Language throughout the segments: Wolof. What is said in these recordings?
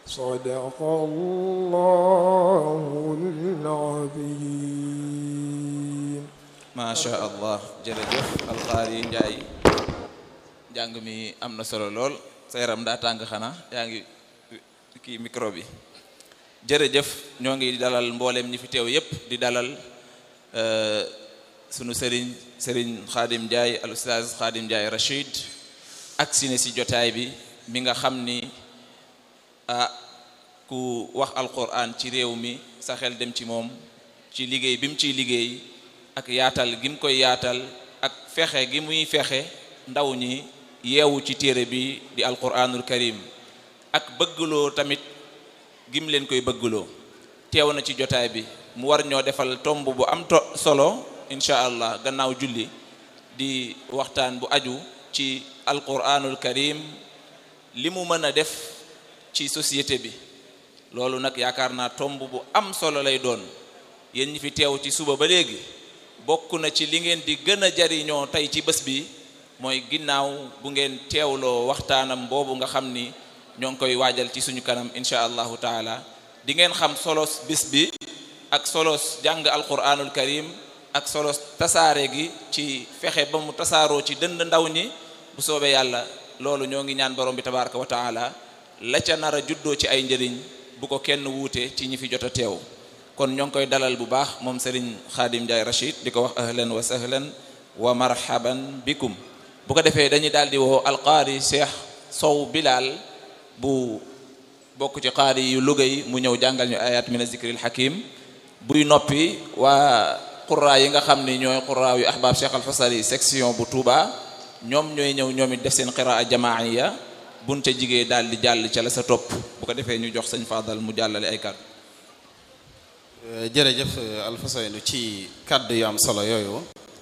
صدق الله العظيم macha allah jërëjëf alxaari njaay njàng mi am na solo lool sa yaram daa tàng xanaa yaa ngi kii micro bi jërëjëf ñoo ngi dalal mbooleem ñi fi teew yépp di dalal sunu sëriñ sëriñ xaadim njaay al ustaaz xaadim njaay rachid ak si ne si jotaay bi mi nga xam ni ah ku wax alquran ci réew mi sa xel dem ci moom ci liggéey bi mu ciy liggéey ak yaatal gi mu koy yaatal ak fexe gi muy fexe ndaw ñi yeewu ci téere bi di alquranul karim ak bëggloo tamit gim leen koy bëggloo teew na ci jotaay bi mu war ñoo defal tomb bu am to solo incha allah gannaaw julli di waxtaan bu aju ci alquranul karim li mu mën a def ci société bi loolu nag yaakaar naa tomb bu am solo lay doon yéen ñi fi teew ci suba ba léegi bokk na ci li ngeen di gën a jariñoo tey ci bés bi mooy ginnaaw bu ngeen teewloo waxtaanam boobu nga xam ni ñoo ngi koy waajal ci suñu kanam incha allahu taala di ngeen xam solos bés bi ak solos jàng alquranul karim ak solos tasaare gi ci fexe ba mu tasaaroo ci dënd ndaw ñi bu soobee yàlla loolu ñoo ngi ñaan borom bi tabaraka wa taala la ca nar a juddoo ci ay njëriñ bu ko kenn wuute ci ñi fi jot a teew kon ñoo ngi koy dalal bu baax moom Serigne Khadim Ndiaye Rachid di ko wax ahlan wa sahlan wa marhaban bikum bu ko defee dañuy daal di woo alqaari Cheikh Sow Bilal bu bokk ci qaari yu Louga yi mu ñëw jàngal ñu ayat min zikril hakim buy noppi waa qurra yi nga xam ni ñooy qurra yu ahbab Cheikh Alfasari section bu Touba ñoom ñooy ñëw ñoom it def seen qiraa jamaaiya buñ ca jigee daal di jàll ca la sa topp bu ko defee ñu jox sëñ Fadal mu jàllale ay kàddu jërëjëf Alfousseynou ci kàddu yu am solo yooyu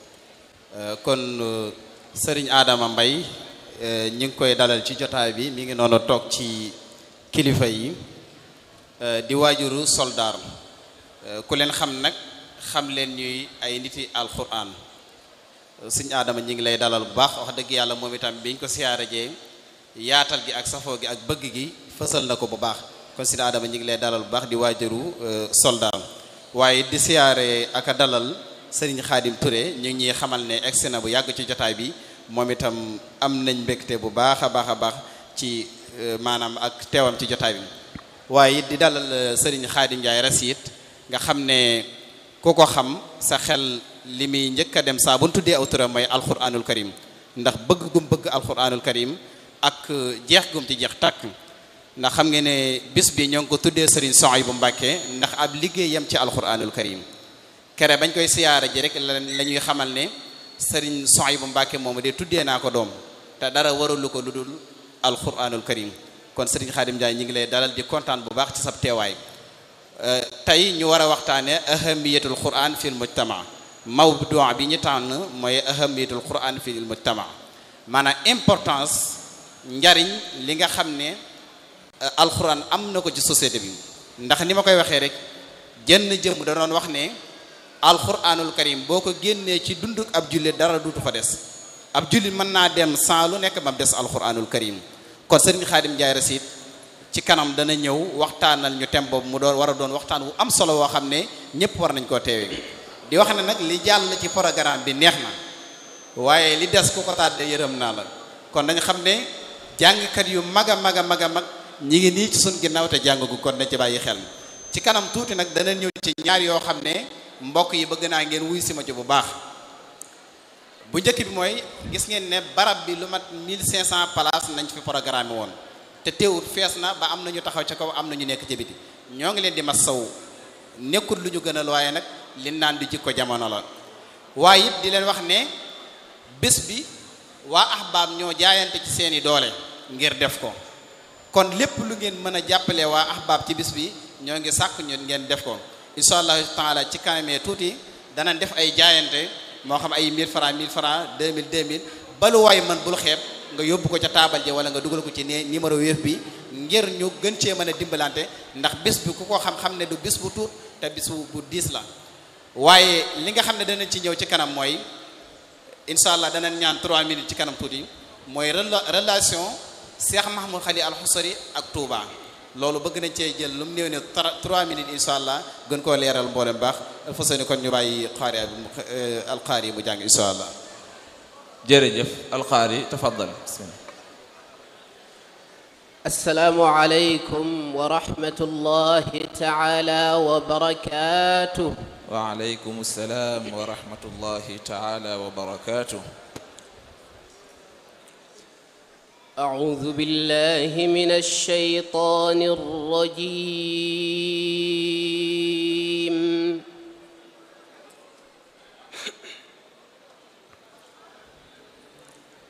kon sëriñ Adama Mbay ñu ngi koy dalal ci jotaay bi mi ngi noonu toog ci kilifa yi di waajuru soldaar ku leen xam nag xam leen ñuy ay niti alquran sëriñ Adama ñu ngi lay dalal bu baax wax dëgg yàlla moom itam biñ ko siyaare jee yaatal gi ak safoo gi ak bëgg gi fësal na ko bu baax kon si Adama ñu ngi lay dalal bu baax di waajuru soldat waaye di siyaare ak a dalal Serigne Khadim Touré ñu ngi ñuy xamal ne egsi na bu yàgg ci jotaay bi moom itam am nañ mbégte bu baax a baax a baax ci maanaam ak teewam ci jotaay bi waaye di dalal Serigne Khadim Ndiaye Rasid nga xam ne ku ko xam sa xel li muy njëkk a dem saa bu ñu tuddee aw turam mooy alquranul karim ndax bëgg gum bëgg alquranul karim ak jeex gum ci jeex tàkk ndax xam ngeen ne bis bi ñoo ngi ko tuddee Serigne Souhaïbou Mbacké ndax ab liggéeyam ci alquranul karim kere bañ koy siyaara ji rek la ñuy xamal ne Serigne Souhaïbou Mbacké moomu de tuddee naa ko doom te dara waralu ko lu dul alquranul karim kon Serigne Khadim Ndiaye ñu ngi lay dalal di kontaan bu baax ci sab teewaay tey ñu war a waxtaane ahamiyatul quran fil mujtama mawdu bi ñu tànn mooy ahamiyatul quran fil mujtama maanaam importance njariñ li nga xam ne alxuraan am na ko ci société bi ndax ni ma koy waxee rek jenn jëm da doon wax ne alxuraanul karim boo ko génnee ci dunduk ab jullit dara duutu fa des ab jullit mën naa dem sans lu nekk mam des alxuraanul karim kon sëriñ Xaadim Njaay Rasid ci kanam dana ñëw waxtaanal ñu tem boobu mu doon war a doon waxtaan wu am solo woo xam ne ñëpp war nañ koo teewee di wax ne nag li jàll ci programme bi neex na waaye li des ku ko tàddee yërëm naa la kon dañ xam ne jàngkat yu mag a mag a mag a mag ñi ngi nii ci sun ginnaaw te jàng gu kon na ci bàyyi xel ci kanam tuuti nag dana ñëw ci ñaar yoo xam ne mbokk yi bëgg naa ngeen wuy si ma ci bu baax bu njëkk bi mooy gis ngeen ne barab bi lu mat 1500 places nañ fi programme woon te teewut fees na ba am na ñu taxaw ca kaw am na ñu nekk ci biti ñoo ngi leen di masaw nekkul lu ñu gënal waaye nag li naan di jikko jamono la waaye it di leen wax ne bés bi waa ahbaab ñoo jaayante ci seeni doole ngir def ko kon lépp lu ngeen mën a jàppale waa ahbaab ci bis bi ñoo ngi sàkk ñu ngeen def ko incha allahu taala ci kanamee tuuti danañ def ay jaayante moo xam ay 1000 francs 1000 francs 2000 2000 balu waay man bul xeeb nga yóbbu ko ca taabal ji wala nga dugal ko ci ne numéro wéef bi ngir ñu gën cee mën a dimbalante ndax bis bi ku ko xam-xam ne du bis bu tuut te bis bu diis la waaye li nga xam ne danañ ci ñëw ci kanam mooy incha allah danañ ñaan 3 minutes ci kanam tuuti mooy relation Cheikh Mahmoud Khali Al Husari ak Touba loolu bëgg nañ cee jël lu mu néew ne trois minutes incha allah gën koo leeral mboolem baax fa seen kon ñu bàyyi xaari alxaari yi mu jàng incha allah jërëjëf alqaari tafaddal bismillah السلام عليكم ورحمة الله تعالى وبركاته وعليكم السلام ورحمة الله تعالى وبركاته أعوذ بالله من الشيطان الرجيم